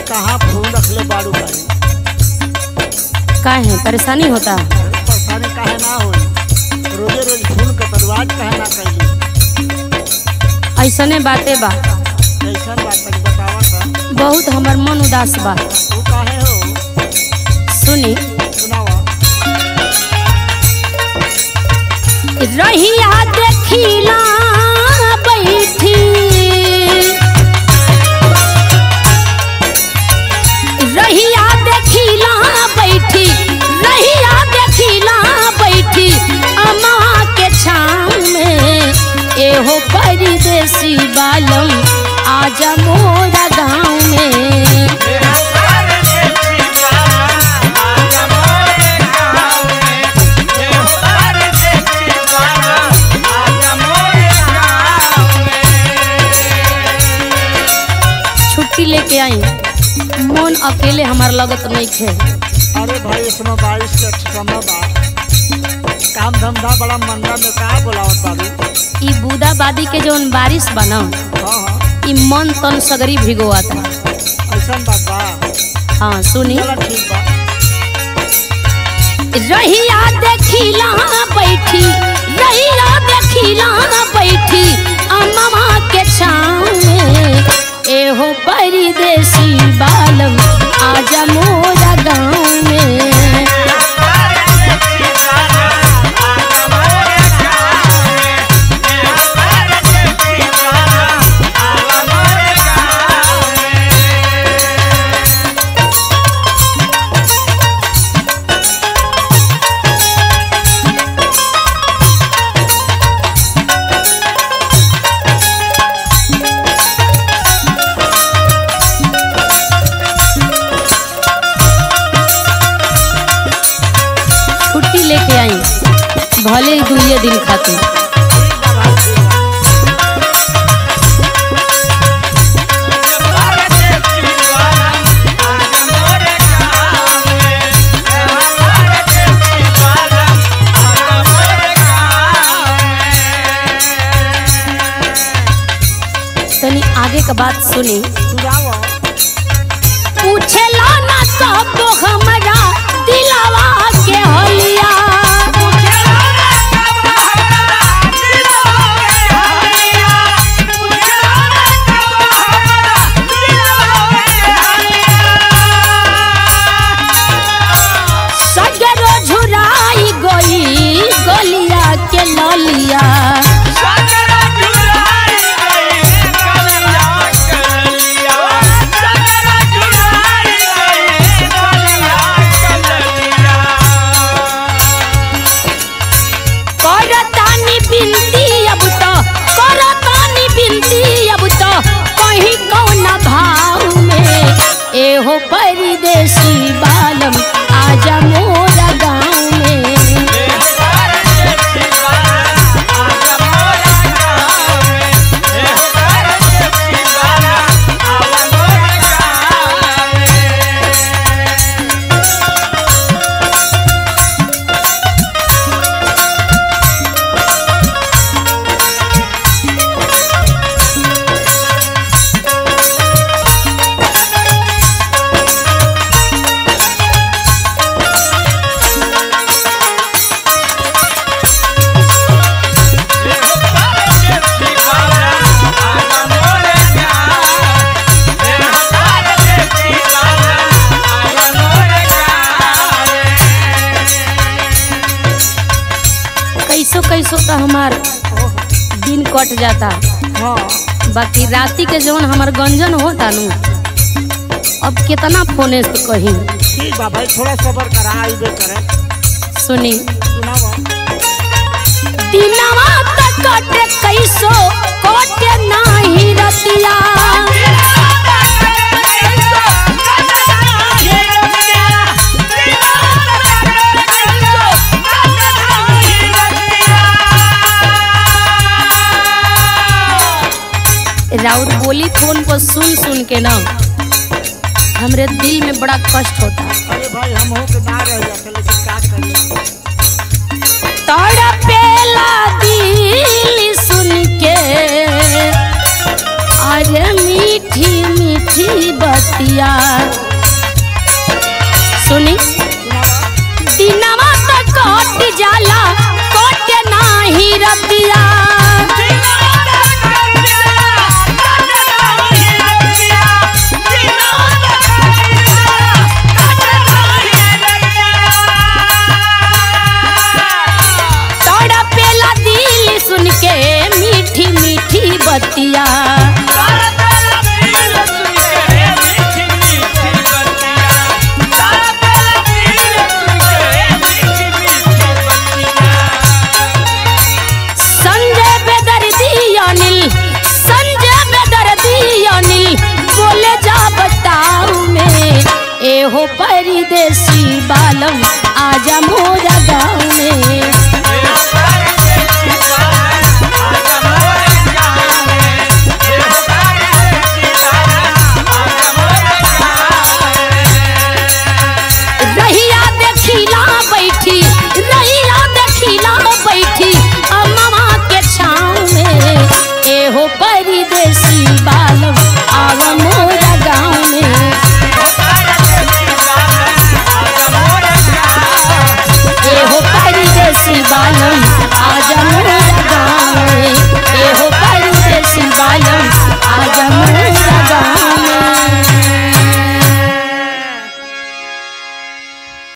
कहाँ फोन रखले बाड़ू भाई काहे परेशानी होता परेशानी काहे ना होई रोजे रोज फोन के बर्बाद काहे ना कैली ऐसने बाते बा कैसन बात तनी बतावा त बहुत हमर मन उदास बा तू काहे हो सुनी सुनावा रहिया देखिला बैठी रहिया देखिला बैठी रहिया देखिला बैठी अम्मा के छाँव में एहो परदेसी बालम आजा मोरा गाँव में छुट्टी लेके आई मन अकेले हमार लगत नहीं खे अरे भाई इसमें बारिश के समय बा काम धंधा बड़ा मंदा में का बोलावत बाबू ई बूदाबादी के जौन बारिश बा न हाँ हाँ ई मन तन सगरी भिगोता ऐसन बात बा हाँ सुनी चलो ठीक बा रहिया देखिला बैठी रहिया देखिला बैठी अम्मा के छाँव में एहो परदेसी बालम आजा मोरा गाँव में छुट्टी लेके आई भले ही दुइये दिन खातिर ठीक बा भाई ठीक बा। तनी आगे का बात सुनी सुनावा पूछेला ना सब हमरा दिलावा के हलिया सगरो झुराई गई गलिया के ललिया करतानी बिनती अब तो करतानी बिनती अब तो कहीं कौन भाव में एहो परदेसी बालम आजा मोरा गाँव में कैसो कैसो तो हमार दिन कट जाता हाँ बाकी राती के जौन हमार गंजन होता नु अब कितना फोने से कही ठीक बा भाई थोड़ा सबर करा आइबे करे सुनी सुनावा दिनवा तक कटे कैसो कटे नाही रतिया राउत बोली फोन पर सुन सुन के ना हमरे दिल में बड़ा कष्ट होता अरे भाई हम हो के ना रह जाते लेकिन का करिए तड़पेला दिल सुन के अरे मीठी मीठी बत बतिया सुनी दिनवा त कट जाला कट नाही रतिया तड़पेला दिल सुन के मीठी मीठी बतिया संजय बेदर्दी अनिल संजय बेदर्दी अनिल बोले जा बताऊ में एहो परदेसी बालम आजा मोरा गाँव